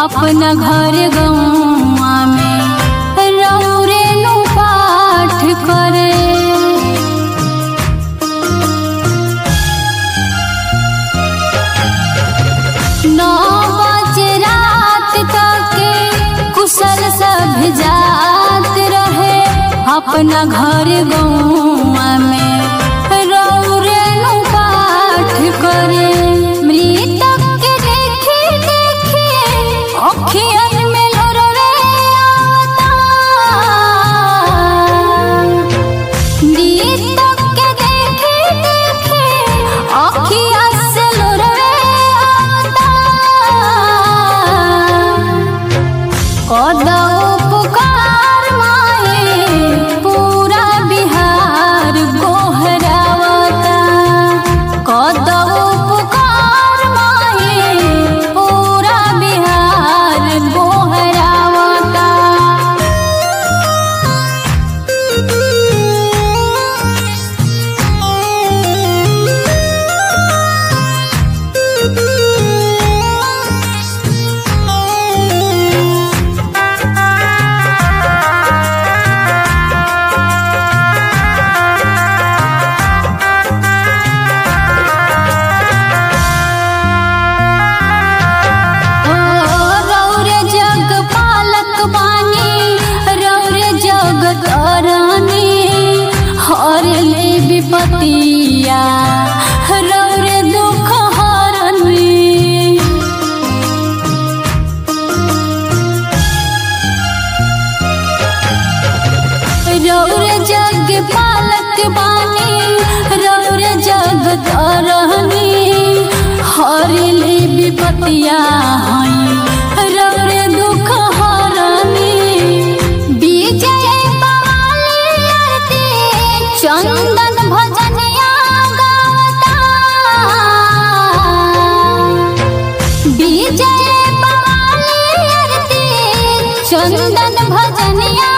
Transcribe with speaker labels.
Speaker 1: अपना घर गौआ में रौरे नु पाठ करे नौ बजे रात तक कुशल सब जात रहे अपना घर गौआ में रौरे नु पाठ करे मृतक के देखी देखी अखियन में लोरवे आवता मृतक के देखी देखी अखिया से लोरवे आवता कदौ पुकार माए पूरा बिहार गोहरावता कदौ पुकार माए पूरा बिहार गोहरावता ओ रौरे जग पालक बानी रौरे जग तरनी हर ले विपतिया रौरे दुख हरनी रौरे जग पालक बानी रौरे जग तरनी हरिले विपतिया हई रौरे दुख हरनी विजय पाली आरती चंदन भजनिया गावता विजय पाली आरती चंदन भजनिया